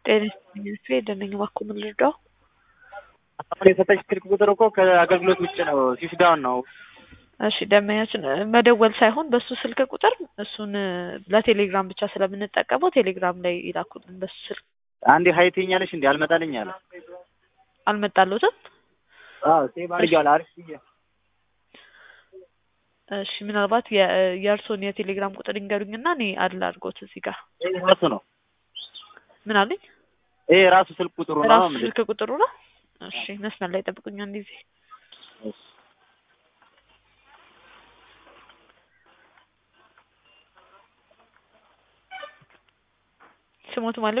ጤና ይስጥልኝ ስፌ ደነኝ እባክዎ ምን ልርዳው? አሁን የሰጠች ስልክ ቁጥር እኮ ከአገልግሎት ውጭ ነው፣ ስዊች ዳውን ነው። እሺ ደንበኛችን መደወል ሳይሆን በሱ ስልክ ቁጥር እሱን ለቴሌግራም ብቻ ስለምንጠቀመው ቴሌግራም ላይ ይላኩልን በሱ ስልክ። አንዴ ሀይ ትይኛለሽ እንዴ? አልመጣልኝ አለ። አልመጣልዎትም? አዎ ሴቭ አድርጌዋለሁ። አሪፍ ብዬ እሺ ምናልባት የ- የእርስዎን የቴሌግራም ቁጥር ይንገሩኝና እኔ አድል አድርጎት እዚህ ጋር ይሄ ራሱ ነው። ምን አለኝ? ይሄ ራሱ ስልክ ቁጥሩ ነው። ራሱ ምንድን- ስልክ ቁጥሩ ነው። እሺ መስመር ላይ ጠብቁኝ አንድ ጊዜ። እሺ። ስሞት ማለት